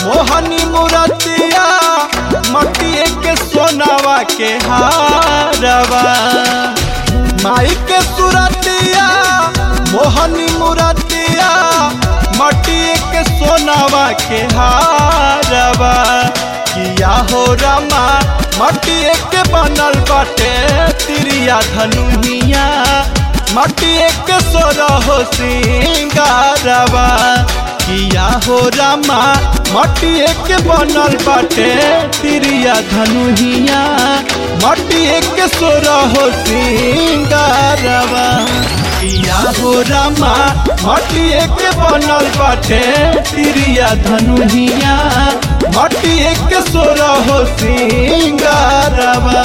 मोहनी मुरतिया मटिए के सोनावा के हारवा माई के सुरतिया मोहनी मुरतिया मटिए के सोनावा के हारवा किया हो रमा मटिए के बनल बाटे तिरिया धनुहिया मटिए के सोरहो सिंगारवा किया हो रमा मटिए के बनल बाटे तिरिया धनुहिया मटिए के सोरहो सिंगारवा किया हो रमा मटिए के बनल बाटे तिरिया धनुहिया मटिए के सोरहो सिंगारवा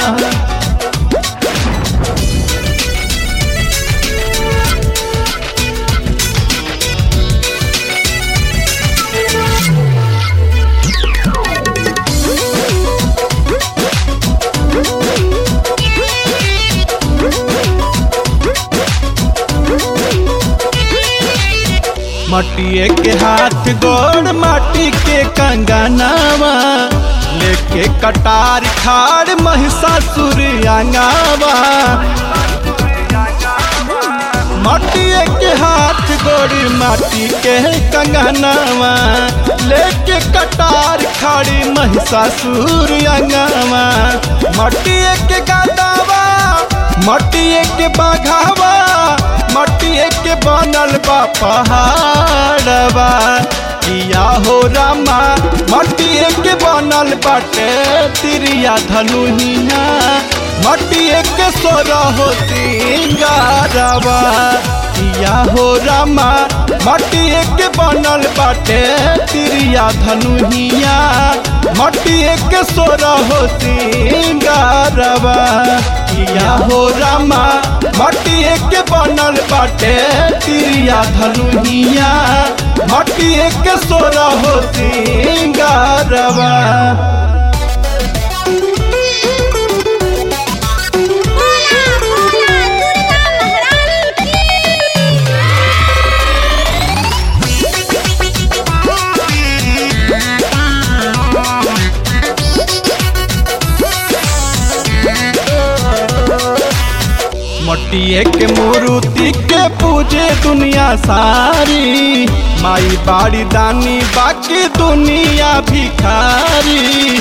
मटिए के हाथ गोड़ माटी के कंगनावा लेके कटार खाड़ महिषासुर आंगावा मटिए के हाथ गोड़ माटी के कंगनावा लेके कटार खाड़ी महिषासुर आंगावा मटिए के गादावा मटिए के बाघावा मटिए के बनल बा पहाड़वा किया हो रामा मटिए के बनल बाटे तिरिया धनुहिया मटिए के सोरा हो सिंगारवा किया हो रामा मटिए के बनल बाटे तिरिया धनुहिया मटिए के सोरा हो सिंगारवा किया हो रामा मटिए के बनल बाटे तिरिया धनुहिया मटिए के सोरा हो सिंगारवा बोला बोला दुर्गा महारानी मटिए के मूर्ति के पूजे दुनिया सारी माई बाड़ी दानी बाकी दुनिया भिखारी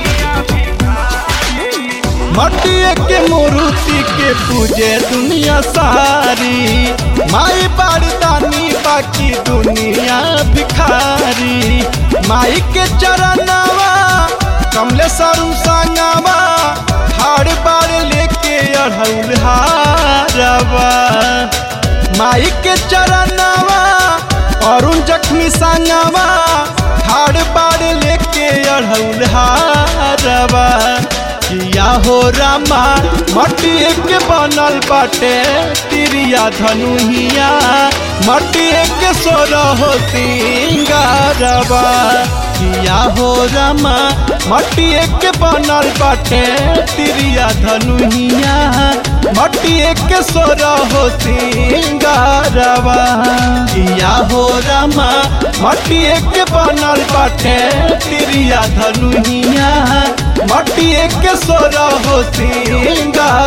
मटिए के मूर्ति के पूजे दुनिया सारी माई बाड़ी दानी बाकी दुनिया भिखारी माई के चरणवा कमले सरू संगवा हाड़ बाड़ लेके अढ़ौल हारवा माई के चरणवा अरुण जख्मी संगवा हाड़ बाड़ लेके अढ़ौल हारवा किया हो रामा मटिए के बनल बाटे तिरिया धनुहिया मटिए के सोरा हो सिंगारवा किया हो रामा मटिए के बनल बाटे तिरिया धनुहिया मटिए के सोरा हो सिंगारवा किया हो रामा मटिए के बनल बाटे तिरिया धनुहिया मटिए के सोरा हो सिंगारवा